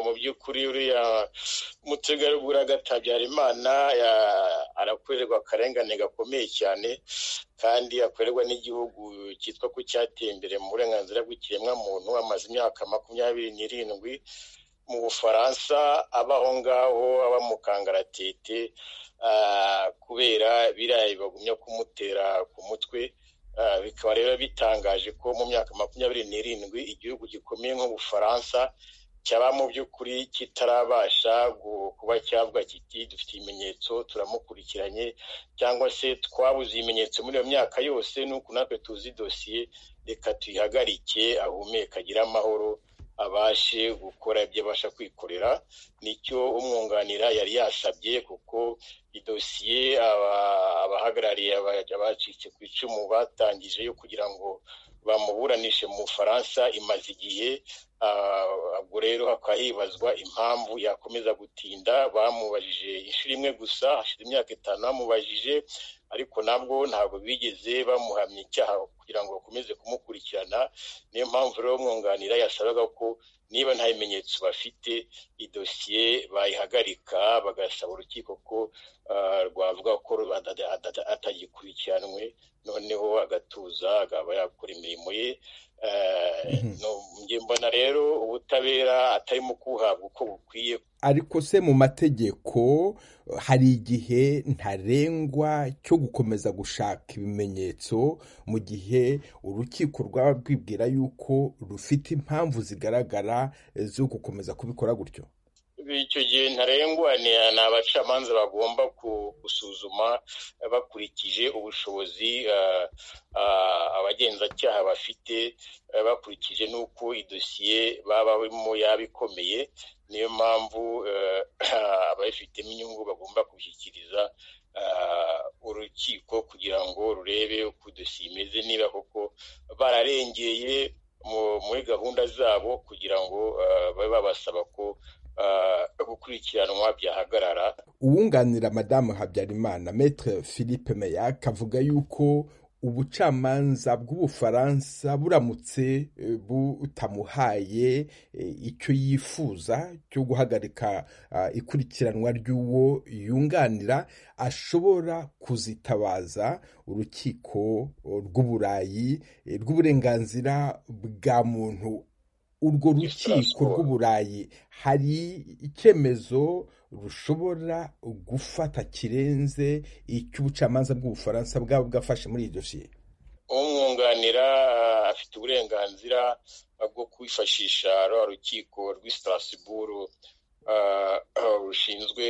by'ukuri uriya mutegarugori agatabyara imana arakorerwa akarengane gakomeye cyane kandi akorerwa n'igihugu cyitwa ko cyateye imbere mu burenganzira bw'ikiremwamuntu amaze imyaka makumyabiri n'irindwi mu bufaransa aba aho ngaho aba mu kangaratete kubera biriya bibagumya kumutera ku mutwe bikaba rero bitangaje ko mu myaka makumyabiri n'irindwi igihugu gikomeye nk'ubufaransa cyaba mu by'ukuri kitarabasha kuba cyavuga kiti dufite ibimenyetso turamukurikiranye cyangwa se twabuze ibimenyetso muri iyo myaka yose nuko natwe tuzi dosiye reka tuyihagarike ahumeka agire amahoro abashe gukora ibyo abasha kwikorera nicyo umwunganira yari yasabye kuko idosiye abahagarariye abacitse ku icumu batangije yo kugira ngo bamuburanishe mu bufaransa imaze igihe ubwo rero hakaba hibazwa impamvu yakomeza gutinda bamubajije inshuro imwe gusa hashize imyaka itanu bamubajije ariko nabwo ntabwo bigeze bamuhamya icyaha kugira ngo bakomeze kumukurikirana niyo mpamvu rero umwunganira yasabaga ko niba nta bimenyetso bafite idosiye bayihagarika bagasaba urukiko ko rwavuga ko atagikurikiranwe noneho agatuza akaba yakora imirimo ye mbona rero ubutabera atarimo kuwuhabwa uko bukwiye ariko se mu mategeko hari igihe ntarengwa cyo gukomeza gushaka ibimenyetso mu gihe urukiko rwaba rwibwira yuko rufite impamvu zigaragara zo gukomeza kubikora gutyo icyo gihe ntarengwa ni abacamanza bagomba gusuzuma bakurikije ubushobozi abagenzacyaha bafite bakurikije n'uko idosiye babamo yaba ikomeye niyo mpamvu ababifitemo inyungu bagomba kubishyikiriza urukiko kugira ngo rurebe uko idosiye imeze niba koko bararengeye muri gahunda zabo kugira ngo babe babasaba ko gukurikiranwa byahagarara uwunganira madamu habyarimana metre philippe meyac avuga yuko ubucamanza bw'ubufaransa buramutse butamuhaye icyo yifuza cyo guhagarika ikurikiranwa ry'uwo yunganira ashobora kuzitabaza urukiko rw'uburayi rw'uburenganzira bwa muntu urwo rukiko rw'uburayi hari icyemezo rushobora gufata kirenze icy'ubucamanza bw'ubufaransa bwaba bwafashe muri iyi dosiye umwunganira afite uburenganzira bwo kwifashisha rwa rukiko rw'isitarasiburu rushinzwe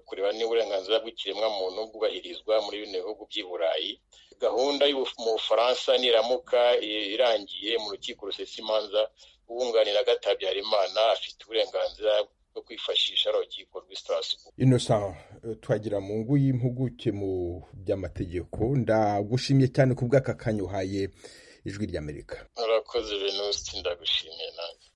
kureba niba uburenganzira bw'ikiremwamuntu bwubahirizwa muri bino bihugu by'i burayi gahunda mu bufaransa niramuka irangiye mu rukiko rusesa imanza uwunganira Habyarimana afite uburenganzira bwo kwifashisha urukiko rw'isitarasibu inosa twagira mu ngu y'impuguke mu by'amategeko ndagushimiye cyane ku bw'aka kanya uhaye ijwi ry'amerika murakoze venuste ndagushimiye nanjye